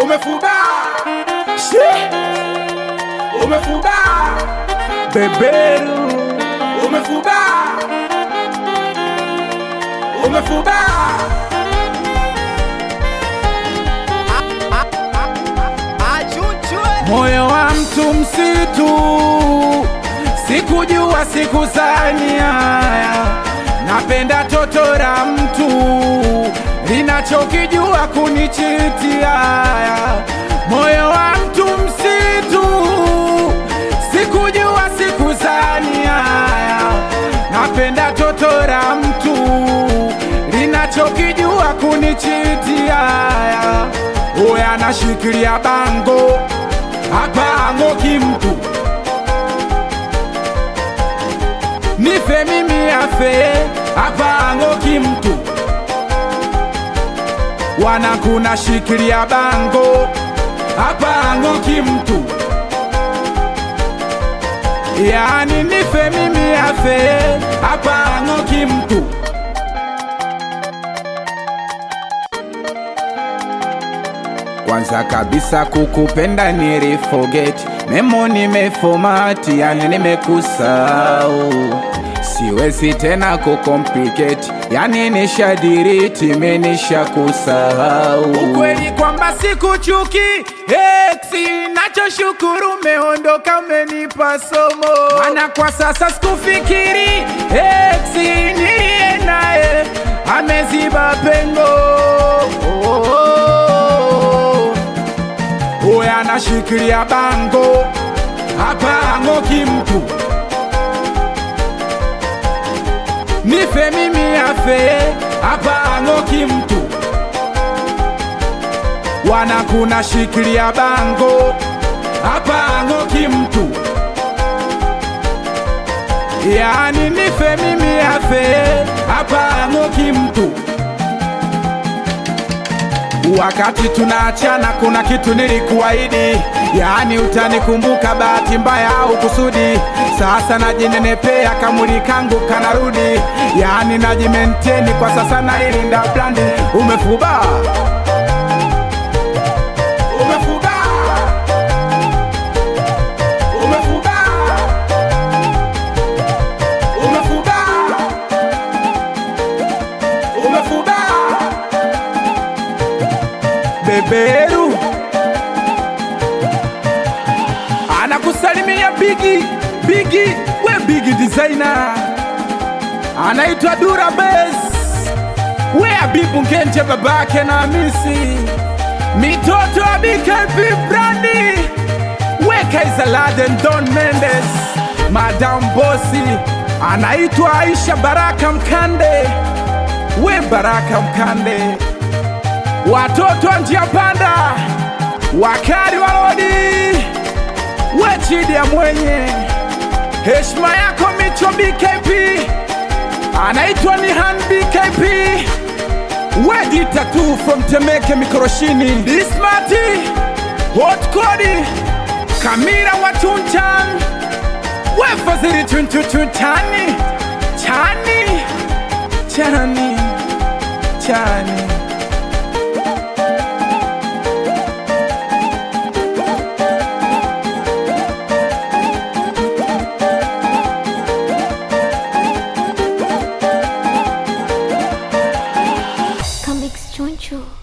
umefuba Shi. umefuba beberu umefuba umefuba moyo wa mtu msitu, sikujua sikuzania. Napenda toto la mtu linachokijua kunichitia. Moyo wa mtu msitu, sikujua sikuzania. Napenda toto la mtu linachokijua kunichitia. Uya anashikilia bango apango kimtu nife mimi afe apango kimtu wanakuna shikilia bango apango kimtu yani nife mimi afe apango kimtu Kwanza kabisa kukupenda niliforget, memo nimefomati, yani nimekusahau, siwezi tena kucomplicate, yani nishadiriti, menisha kusahau. Ukweli kwamba sikuchuki ex, nachoshukuru umeondoka, umenipa somo, maana kwa sasa sikufikiri ex niliye naye ameziba pengo oh, oh, oh. Uya anashikilia bango apango kimtu nife mimi afe apango kimtu wanakuna shikilia bango apango kimtu yani nife mimi afe apango kimtu Wakati tunaachana kuna kitu nilikuahidi, yaani utanikumbuka, bahati mbaya au kusudi. Sasa najinenepea, kamuli kangu kanarudi, yaani najimenteni kwa sasa, nailinda brandi. Umefuba, umefuba umefuba umefuba umefuba beberu anakusalimia Bigi Bigi, we Bigi designer, anaitwa Dura Base, we Abibu Ngenje, babake na Hamisi, mitoto ya BKP Brandi, we Kaiser Laden, Don Mendes, Madam Bosi, anaitwa Aisha Baraka Mkande, we Baraka Mkande watoto wa njia panda, wakari wa lodi, we chidi ya mwenye heshima yako, Micho BKP anaitwa ni Han BKP, we dita tu from Temeke Mikoroshini, Dismati Hot Kodi Kamira wa Chunchan, we Fazili Chunchuchunchani Chani Chani Chani Comics Choncho.